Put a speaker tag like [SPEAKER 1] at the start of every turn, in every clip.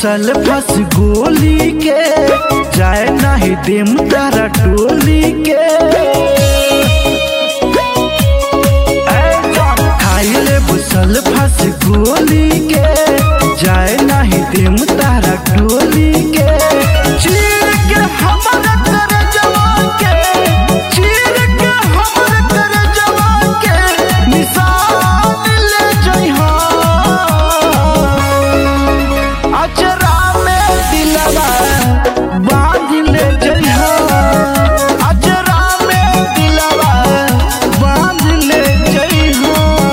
[SPEAKER 1] घुसल फस गोली के जाए नाही देम तारा टोली के खाइले घुसल फस गोली के जाए नाही देम तारा टोली के चीर के हमर कर जवान के चीर के हमर कर जवान के निशान ले जइहा अचरा में दिलवा बांध ले जइहा अचरा में दिलवा बांध ले जइहा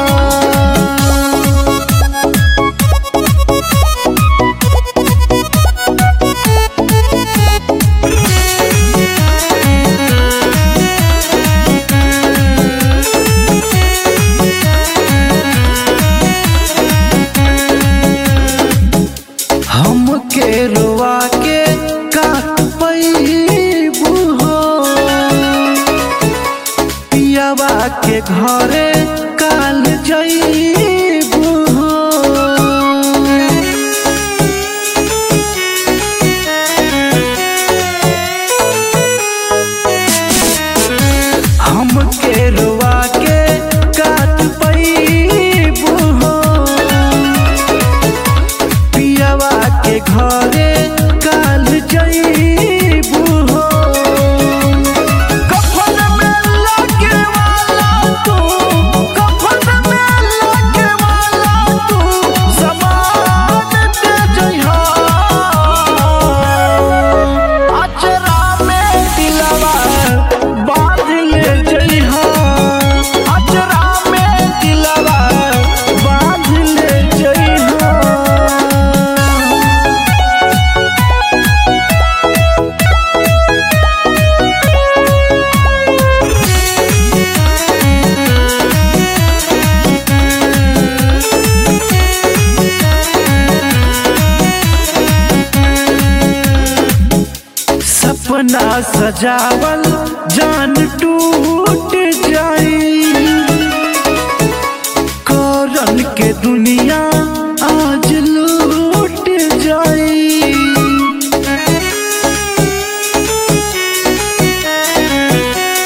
[SPEAKER 1] हमके रोवा के काट पैबू हो पियावा के घरे काल जईबू हो हमके रोवा के काट पैबू हो पियावा के घरे काल जईबू हो कफन में लगे वाला तू कफन में लगे वाला तू समान दे जइहा अचरा में दिलवा बांध ले जइहा अचरा में दिलवा बांध ले जइहा सपना सजावल जान टूट जाई करन के दुनिया आज लूट जाई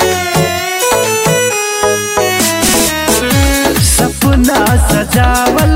[SPEAKER 1] सपना सजावल